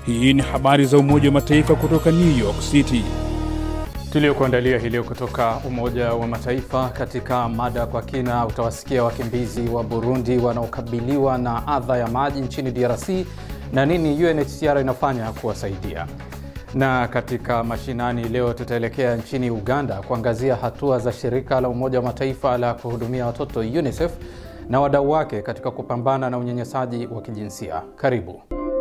Hii ni habari za Umoja wa Mataifa kutoka New York City tuliokuandalia hii leo kutoka Umoja wa Mataifa. Katika mada kwa kina, utawasikia wakimbizi wa Burundi wanaokabiliwa na adha ya maji nchini DRC na nini UNHCR inafanya kuwasaidia. Na katika mashinani leo, tutaelekea nchini Uganda kuangazia hatua za shirika la Umoja wa Mataifa la kuhudumia watoto UNICEF na wadau wake katika kupambana na unyanyasaji wa kijinsia. Karibu.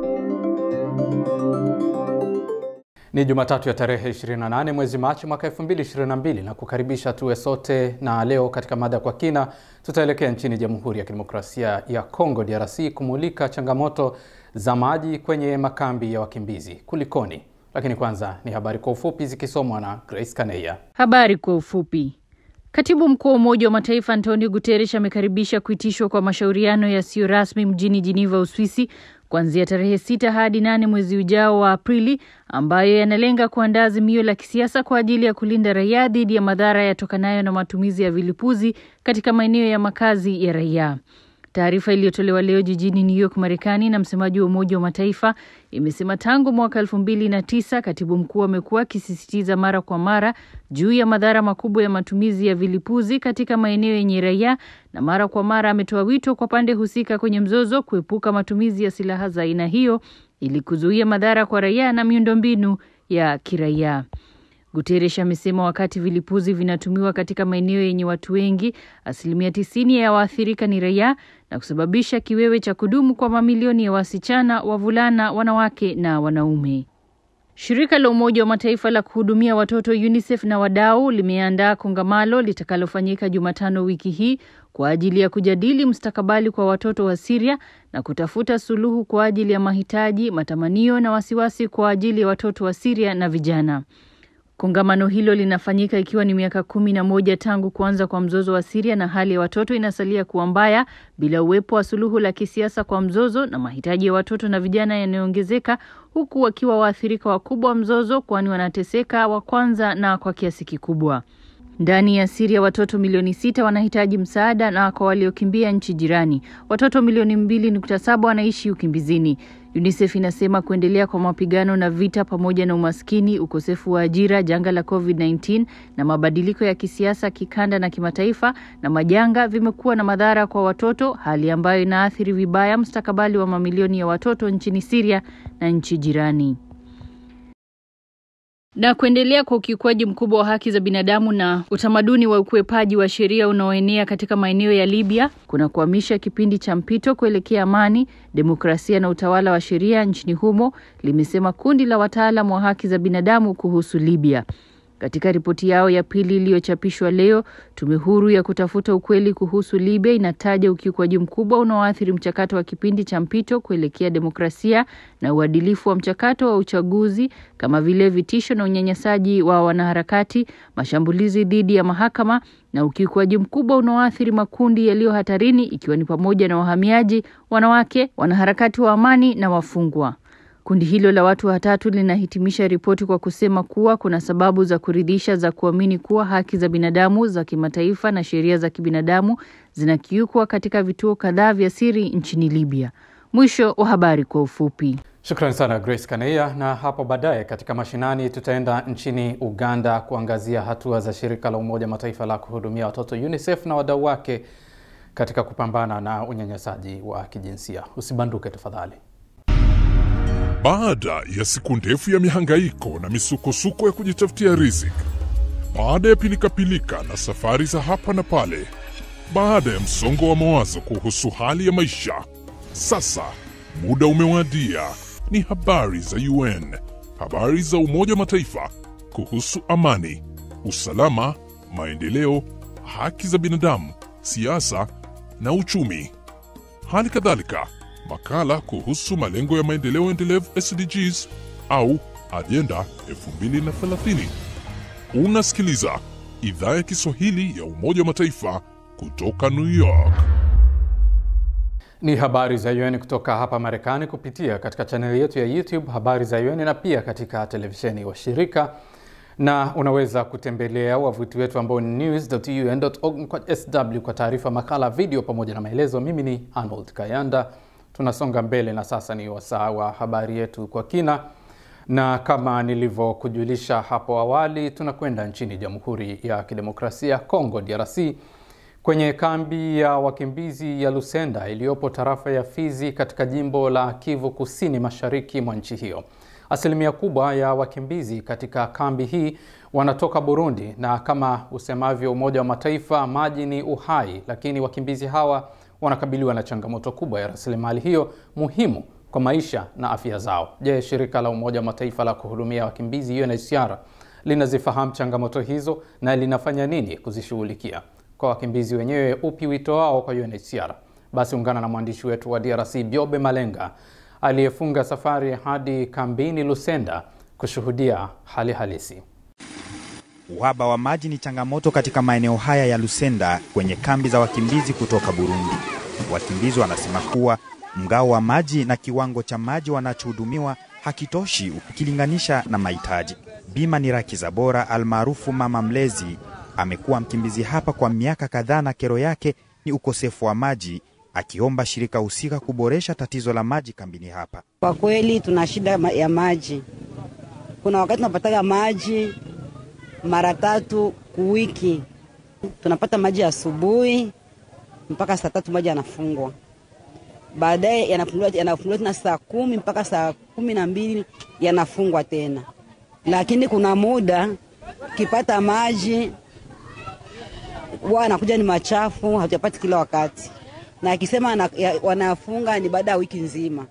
Ni Jumatatu ya tarehe 28 mwezi Machi mwaka 2022 na kukaribisha tuwe sote, na leo katika mada kwa kina tutaelekea nchini Jamhuri ya Kidemokrasia ya Kongo DRC kumulika changamoto za maji kwenye makambi ya wakimbizi. Kulikoni? Lakini kwanza ni habari kwa ufupi zikisomwa na Grace Kaneya. Habari kwa ufupi. Katibu mkuu wa Umoja wa Mataifa Antonio Guterres amekaribisha kuitishwa kwa mashauriano yasiyo rasmi mjini Geneva, Uswisi kuanzia tarehe sita hadi nane mwezi ujao wa Aprili, ambayo yanalenga kuandaa azimio la kisiasa kwa ajili ya kulinda raia dhidi ya madhara yatokanayo na matumizi ya vilipuzi katika maeneo ya makazi ya raia. Taarifa iliyotolewa leo jijini New York, Marekani, na msemaji wa Umoja wa Mataifa imesema tangu mwaka elfu mbili na tisa katibu mkuu amekuwa akisisitiza mara kwa mara juu ya madhara makubwa ya matumizi ya vilipuzi katika maeneo yenye raia, na mara kwa mara ametoa wito kwa pande husika kwenye mzozo kuepuka matumizi ya silaha za aina hiyo ili kuzuia madhara kwa raia na miundombinu ya kiraia. Guterres amesema wakati vilipuzi vinatumiwa katika maeneo yenye watu wengi, asilimia tisini ya waathirika ni raia na kusababisha kiwewe cha kudumu kwa mamilioni ya wasichana, wavulana, wanawake na wanaume. Shirika la Umoja wa Mataifa la kuhudumia watoto UNICEF na wadau limeandaa kongamano litakalofanyika Jumatano wiki hii kwa ajili ya kujadili mustakabali kwa watoto wa Syria na kutafuta suluhu kwa ajili ya mahitaji, matamanio na wasiwasi kwa ajili ya watoto wa Syria na vijana. Kongamano hilo linafanyika ikiwa ni miaka kumi na moja tangu kuanza kwa mzozo wa Syria na hali ya watoto inasalia kuwa mbaya bila uwepo wa suluhu la kisiasa kwa mzozo, na mahitaji ya watoto na vijana yanayoongezeka huku wakiwa waathirika wakubwa wa mzozo, kwani wanateseka wa kwanza na kwa kiasi kikubwa. Ndani ya Syria watoto milioni sita wanahitaji msaada na kwa waliokimbia nchi jirani, watoto milioni mbili nukta saba wanaishi ukimbizini. UNICEF inasema kuendelea kwa mapigano na vita pamoja na umaskini, ukosefu wa ajira, janga la COVID-19 na mabadiliko ya kisiasa kikanda na kimataifa na majanga vimekuwa na madhara kwa watoto, hali ambayo inaathiri vibaya mustakabali wa mamilioni ya watoto nchini Syria na nchi jirani na kuendelea kwa ukiukwaji mkubwa wa haki za binadamu na utamaduni wa ukwepaji wa sheria unaoenea katika maeneo ya Libya kuna kuhamisha kipindi cha mpito kuelekea amani, demokrasia na utawala wa sheria nchini humo, limesema kundi la wataalam wa haki za binadamu kuhusu Libya. Katika ripoti yao ya pili iliyochapishwa leo, tume huru ya kutafuta ukweli kuhusu Libya inataja ukiukwaji mkubwa unaoathiri mchakato wa kipindi cha mpito kuelekea demokrasia na uadilifu wa mchakato wa uchaguzi, kama vile vitisho na unyanyasaji wa wanaharakati, mashambulizi dhidi ya mahakama na ukiukwaji mkubwa unaoathiri makundi yaliyo hatarini, ikiwa ni pamoja na wahamiaji, wanawake, wanaharakati wa amani na wafungwa. Kundi hilo la watu watatu linahitimisha ripoti kwa kusema kuwa kuna sababu za kuridhisha za kuamini kuwa haki za binadamu za kimataifa na sheria za kibinadamu zinakiukwa katika vituo kadhaa vya siri nchini Libya. Mwisho wa habari kwa ufupi. Shukrani sana Grace Kaneya, na hapo baadaye katika mashinani tutaenda nchini Uganda kuangazia hatua za shirika la Umoja Mataifa la kuhudumia watoto UNICEF na wadau wake katika kupambana na unyanyasaji wa kijinsia. Usibanduke tafadhali. Baada ya siku ndefu ya mihangaiko na misukosuko ya kujitafutia riziki, baada ya pilikapilika na safari za hapa na pale, baada ya msongo wa mawazo kuhusu hali ya maisha, sasa muda umewadia. Ni habari za UN, habari za Umoja wa Mataifa kuhusu amani, usalama, maendeleo, haki za binadamu, siasa na uchumi. Hali kadhalika makala kuhusu malengo ya maendeleo endelevu SDGs au ajenda 2030. Unasikiliza idhaa ya Kiswahili ya Umoja wa Mataifa kutoka New York. Ni habari za UN kutoka hapa Marekani kupitia katika chaneli yetu ya YouTube habari za UN na pia katika televisheni wa shirika, na unaweza kutembelea wavuti wetu ambao ni news.un.org kwa sw kwa taarifa, makala, video pamoja na maelezo. Mimi ni Arnold Kayanda, Tunasonga mbele na sasa ni wasaa wa habari yetu kwa kina, na kama nilivyokujulisha hapo awali, tunakwenda nchini Jamhuri ya Kidemokrasia ya Kongo DRC, kwenye kambi ya wakimbizi ya Lusenda iliyopo tarafa ya Fizi katika jimbo la Kivu Kusini mashariki mwa nchi hiyo. Asilimia kubwa ya wakimbizi katika kambi hii wanatoka Burundi, na kama usemavyo Umoja wa Mataifa, maji ni uhai, lakini wakimbizi hawa wanakabiliwa na changamoto kubwa ya rasilimali hiyo muhimu kwa maisha na afya zao. Je, shirika la Umoja wa Mataifa la kuhudumia wakimbizi UNHCR linazifahamu changamoto hizo na linafanya nini kuzishughulikia? Kwa wakimbizi wenyewe, upi wito wao kwa UNHCR? Basi ungana na mwandishi wetu wa DRC Biobe Malenga aliyefunga safari hadi kambini Lusenda kushuhudia hali halisi. Uhaba wa maji ni changamoto katika maeneo haya ya Lusenda kwenye kambi za wakimbizi kutoka Burundi. Wakimbizi wanasema kuwa mgao wa maji na kiwango cha maji wanachohudumiwa hakitoshi ukilinganisha na mahitaji. Bima ni Raki Zabora almaarufu Mama Mlezi amekuwa mkimbizi hapa kwa miaka kadhaa na kero yake ni ukosefu wa maji, akiomba shirika husika kuboresha tatizo la maji kambini hapa. Kwa kweli tuna shida ya maji. Kuna wakati tunapataga maji mara tatu kuwiki, tunapata maji asubuhi mpaka saa tatu maji yanafungwa, baadaye yanafunguliwa yanafunguliwa tena saa kumi mpaka saa kumi na mbili yanafungwa tena. Lakini kuna muda kipata maji huwa anakuja ni machafu, hatuyapati kila wakati, na akisema wanafunga ni baada ya wiki nzima.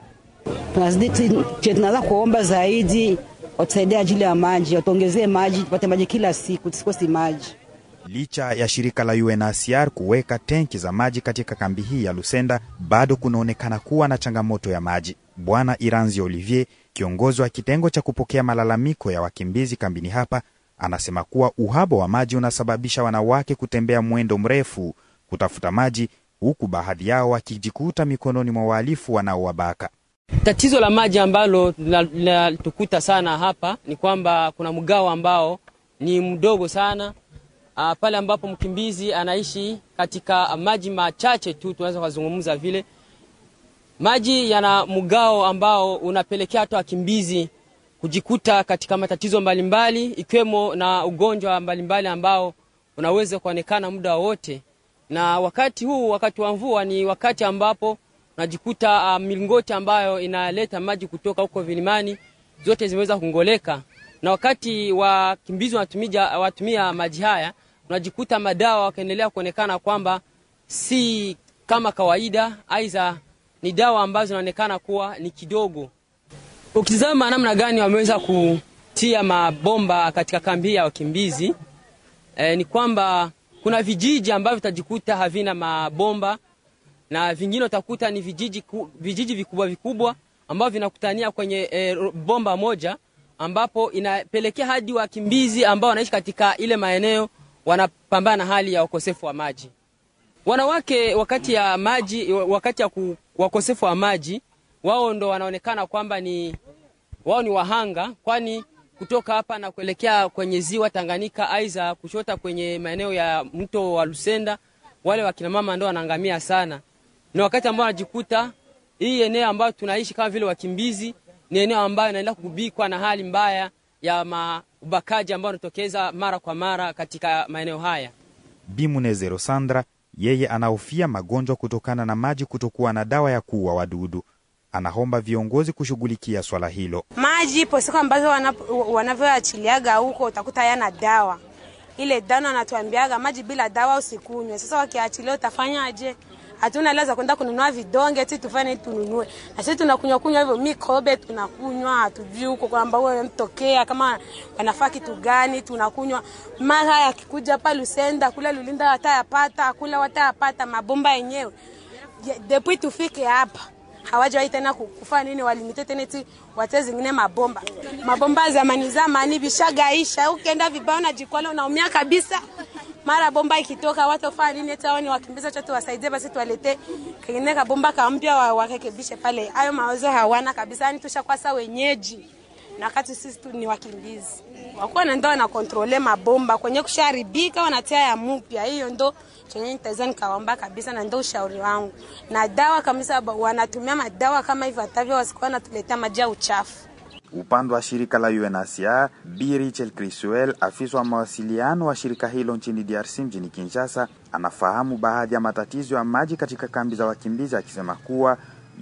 Tunaweza kuomba zaidi watusaidie ajili ya maji, watuongezee maji, tupate maji kila siku, tusikosi maji. Licha ya shirika la UNHCR kuweka tenki za maji katika kambi hii ya Lusenda, bado kunaonekana kuwa na changamoto ya maji. Bwana Iranzi Olivier, kiongozi wa kitengo cha kupokea malalamiko ya wakimbizi kambini hapa, anasema kuwa uhaba wa maji unasababisha wanawake kutembea mwendo mrefu kutafuta maji, huku baadhi yao wakijikuta mikononi mwa wahalifu wanaowabaka. Tatizo la maji ambalo linatukuta sana hapa ni kwamba kuna mgao ambao ni mdogo sana. Uh, pale ambapo mkimbizi anaishi katika maji machache tu, tunaweza kuzungumza vile maji yana mgao ambao unapelekea hata wakimbizi kujikuta katika matatizo mbalimbali ikiwemo na ugonjwa mbalimbali ambao unaweza kuonekana muda wowote. Na wakati huu, wakati wa mvua, ni wakati ambapo unajikuta uh, milingoti ambayo inaleta maji kutoka huko vilimani zote zimeweza kungoleka, na wakati wakimbizi wanatumia, watumia maji haya unajikuta madawa wakaendelea kuonekana kwamba si kama kawaida, aidha ni dawa ambazo zinaonekana kuwa ni kidogo. Ukitizama namna gani wameweza kutia mabomba katika kambi ya wakimbizi e, ni kwamba kuna vijiji ambavyo vitajikuta havina mabomba na vingine utakuta ni vijiji, vijiji vikubwa vikubwa ambavyo vinakutania kwenye e, bomba moja ambapo inapelekea hadi wakimbizi ambao wanaishi katika ile maeneo wanapambana na hali ya ukosefu wa maji. Wanawake wakati ya maji, wakati ya wakosefu wa maji, wao ndo wanaonekana kwamba ni wao ni wahanga, kwani kutoka hapa na kuelekea kwenye ziwa Tanganyika, aidha kushota kwenye maeneo ya mto wa Lusenda, wale wakina mama ndo wanaangamia sana. Ni wakati ambao wanajikuta hii eneo ambayo tunaishi kama vile wakimbizi ni eneo ambayo inaendelea kugubikwa na hali mbaya ya ubakaji ambao unatokeza mara kwa mara katika maeneo haya. Bimunezero Sandra yeye anahofia magonjwa kutokana na maji kutokuwa na dawa ya kuua wadudu. Anaomba viongozi kushughulikia swala hilo. Maji ipo siku ambazo wanavyoachiliaga huko utakuta yana dawa, ile dawa anatuambiaga maji bila dawa usikunywe. Sasa wakiachilia utafanyaje? Hatuna hela za kwenda kununua vidonge eti tufanye tununue, na sisi tunakunywa kunywa hivyo mikobe tunakunywa, hatujui huko kwamba wewe mtokea kama wanafaa kitu gani, tunakunywa. Mara yakikuja hapa Lusenda kule Lulinda watayapata kule watayapata mabomba yenyewe depuis tufike hapa hawajawahi tena kufanya nini, walimite tena eti wate zingine mabomba mabomba zamani zamani bishagaisha, ukienda vibaya unajikwala unaumia kabisa mara bomba ikitoka watofanya nini? Eti hao ni wakimbiza chote, wasaidie basi, tuwalete kengine kabomba kampya warekebishe pale. Hayo mawazo hawana kabisa, yani tushakwasa wenyeji na wakati sisi tu ni wakimbizi. Wakuwa naenda wana kontrole mabomba kwenye kusharibika, wanatia ya mupya. Hiyo ndo chenye nitaweza nikawaomba kabisa, na ndio ushauri wangu, na dawa kabisa, wanatumia madawa kama hivyo atavyo, wasikuwa wanatuletea maji ya uchafu. Upande wa shirika la UNHCR, Bi Rachel Criswell, afisa wa mawasiliano wa shirika hilo nchini DRC mjini Kinshasa, anafahamu baadhi ya matatizo ya maji katika kambi za wakimbizi, akisema kuwa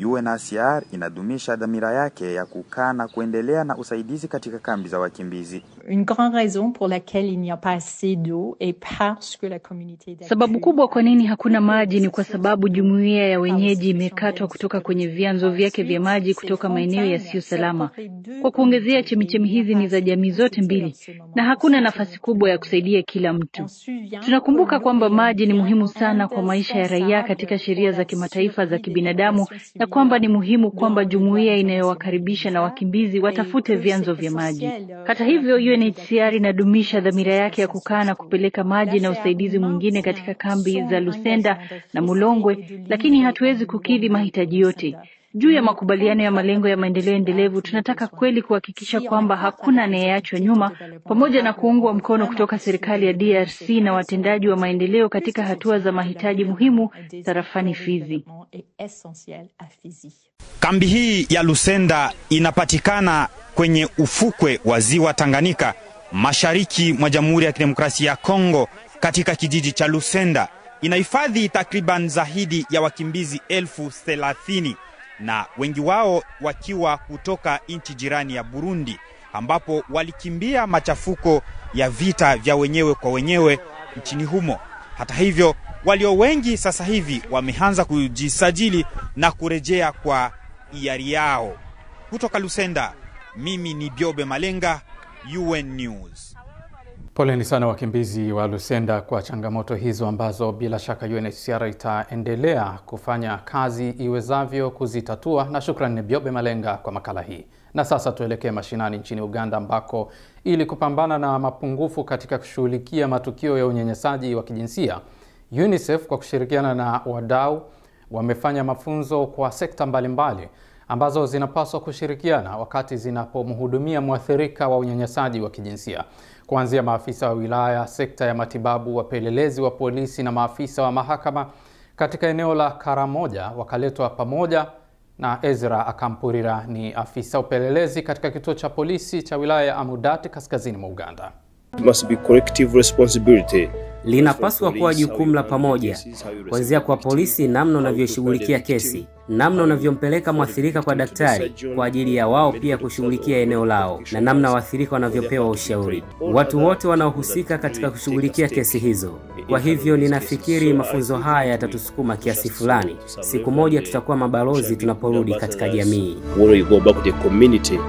UNHCR inadumisha dhamira yake ya kukaa na kuendelea na usaidizi katika kambi za wakimbizi. Une grande raison pour laquelle il n'y a pas assez d'eau est parce que la communauté d'accueil- Sababu kubwa kwa nini hakuna maji ni kwa sababu jumuiya ya wenyeji imekatwa kutoka kwenye vyanzo vyake vya maji kutoka maeneo yasiyo salama. Kwa kuongezea, chemichemi hizi ni za jamii zote mbili na hakuna nafasi kubwa ya kusaidia kila mtu. Tunakumbuka kwamba maji ni muhimu sana kwa maisha ya raia katika sheria za kimataifa za kibinadamu na kwamba ni muhimu kwamba jumuiya inayowakaribisha na wakimbizi watafute vyanzo vya maji. Hata hivyo, UNHCR inadumisha dhamira yake ya kukaa na kupeleka maji na usaidizi mwingine katika kambi za Lusenda na Mulongwe, lakini hatuwezi kukidhi mahitaji yote. Juu ya makubaliano ya malengo ya maendeleo endelevu, tunataka kweli kuhakikisha kwamba hakuna anayeachwa nyuma, pamoja na kuungwa mkono kutoka serikali ya DRC na watendaji wa maendeleo katika hatua za mahitaji muhimu tarafani Fizi. est essentiel à Fizi. Kambi hii ya Lusenda inapatikana kwenye ufukwe wa ziwa Tanganyika, mashariki mwa Jamhuri ya Kidemokrasia ya Kongo, katika kijiji cha Lusenda. Inahifadhi takriban zaidi ya wakimbizi elfu thelathini na wengi wao wakiwa kutoka nchi jirani ya Burundi, ambapo walikimbia machafuko ya vita vya wenyewe kwa wenyewe nchini humo. Hata hivyo, walio wengi sasa hivi wameanza kujisajili na kurejea kwa hiari yao. Kutoka Lusenda, mimi ni Biobe Malenga, UN News. Poleni sana wakimbizi wa Lusenda kwa changamoto hizo ambazo bila shaka UNHCR itaendelea kufanya kazi iwezavyo kuzitatua. Na shukrani ni Biobe Malenga kwa makala hii. Na sasa tuelekee mashinani nchini Uganda ambako ili kupambana na mapungufu katika kushughulikia matukio ya unyanyasaji wa kijinsia, UNICEF kwa kushirikiana na wadau wamefanya mafunzo kwa sekta mbalimbali ambazo zinapaswa kushirikiana wakati zinapomhudumia mwathirika wa unyanyasaji wa kijinsia kuanzia maafisa wa wilaya, sekta ya matibabu, wapelelezi wa polisi na maafisa wa mahakama katika eneo la Karamoja wakaletwa pamoja na Ezra Akampurira ni afisa upelelezi katika kituo cha polisi cha wilaya ya Amudati kaskazini mwa Uganda. It must be collective responsibility. linapaswa kuwa jukumu la pamoja, kuanzia kwa polisi, namna unavyoshughulikia kesi, namna unavyompeleka mwathirika kwa daktari kwa ajili ya wao pia kushughulikia eneo lao, na namna waathirika wanavyopewa ushauri, watu wote wanaohusika katika kushughulikia kesi hizo. Kwa hivyo ninafikiri mafunzo haya yatatusukuma kiasi fulani. Siku moja tutakuwa mabalozi tunaporudi katika jamii. When we go back to the community,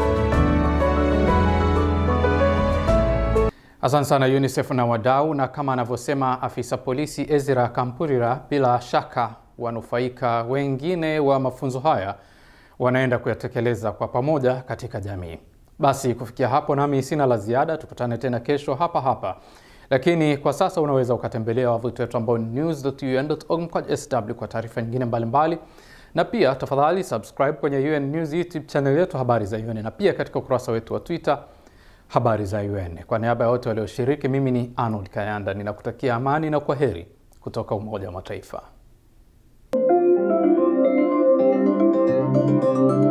Asante sana UNICEF na wadau, na kama anavyosema afisa polisi Ezra Kampurira, bila shaka wanufaika wengine wa mafunzo haya wanaenda kuyatekeleza kwa pamoja katika jamii. Basi kufikia hapo, nami sina la ziada. Tukutane tena kesho hapa hapa, lakini kwa sasa unaweza ukatembelea wavuti wetu ambao ni news.un.org mkwaju sw kwa taarifa nyingine mbalimbali na pia tafadhali subscribe kwenye UN News YouTube channel yetu habari za UN na pia katika ukurasa wetu wa Twitter habari za UN. Kwa niaba ya wote walioshiriki, mimi ni Arnold Kayanda, ninakutakia amani na kwa heri kutoka Umoja wa Mataifa.